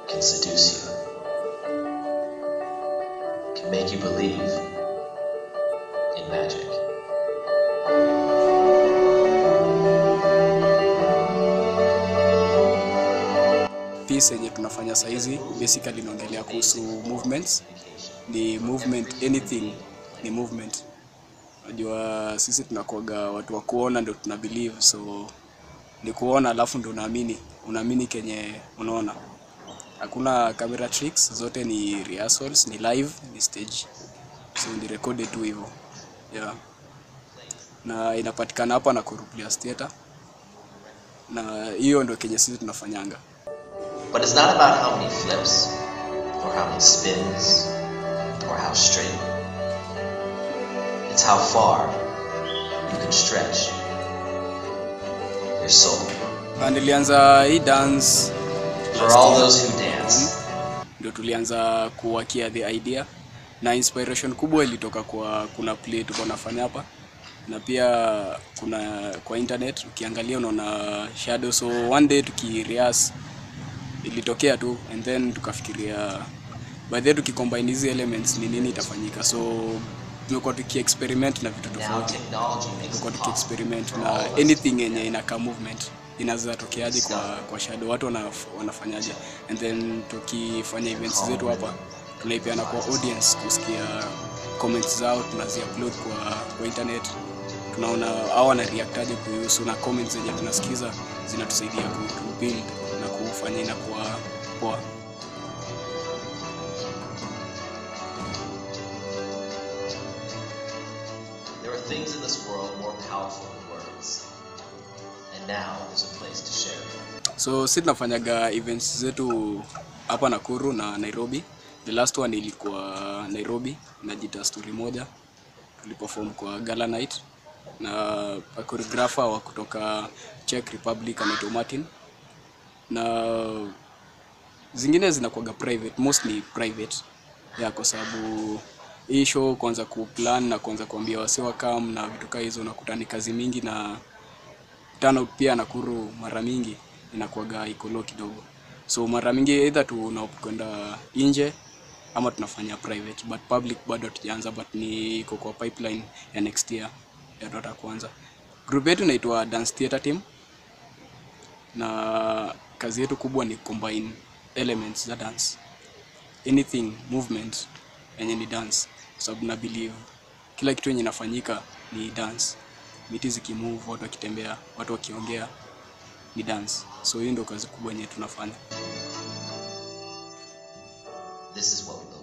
can seduce you, can make you believe in magic. piece yenye tunafanya saizi basically inaongelea kuhusu movements ni movement anything ni movement unajua sisi tunakuaga watu wa kuona ndio tuna believe so ni kuona alafu ndio unaamini unaamini kenye unaona hakuna camera tricks zote ni rehearsals ni live ni stage so ni recorded tu hivyo yeah na inapatikana hapa na Kuruplias Theatre na hiyo ndio kenye sisi tunafanyanga But it's not about how many flips, or how many spins, or how straight. It's how far you can stretch your soul. Na nilianza hii dance For all those who dance, ndio tulianza kuwakia the idea na inspiration kubwa ilitoka kwa kuna play tuko nafanya hapa na pia kuna kwa internet ukiangalia unaona shadow so one day tukirehearse ilitokea tu and then tukafikiria by the way tukicombine hizi elements ni nini itafanyika so tumekuwa tukiexperiment na vitu now tofauti technology makes tumekuwa it possible tukiexperiment for na all of us anything yenye inakaa movement inaweza tokeaje kwa, kwa shadow watu wanaf, wanafanyaje and then tukifanya events zetu hapa tunaipeana kwa audience kusikia comments zao tunaziupload kwa, kwa internet tunaona au wana reactaje kuhusu na comments zenye tunasikiza zinatusaidia ku to build na kufanya inakuwa poa There are things in this world more powerful than words. And now there's a place to share them. so si tunafanyaga events zetu hapa Nakuru na Nairobi. The last one ilikuwa Nairobi, najita story moja, tuliperform kwa Gala Night na a choreographer wa kutoka Czech Republic anaitwa Martin, na zingine zinakuwaga private, mostly private ya kwa sababu hii show kuanza kuplan na kuanza kuambia wasi wakam na vitu kaa hizo, unakuta ni kazi mingi na turnout pia Nakuru mara mingi inakuwaga iko low kidogo, so mara mingi either tunakwenda nje ama tunafanya private, but public bado hatujaanza, but ni iko kwa pipeline ya next year ya tutata kuanza. Group yetu inaitwa Dance Theatre Team na kazi yetu kubwa ni combine elements za dance, anything movement yenye ni dance, kwa sababu na believe kila kitu yenye inafanyika ni dance miti zikimove, watu wakitembea, watu wakiongea ni dance. So hiyo ndio kazi kubwa yenye tunafanya. This is what we believe.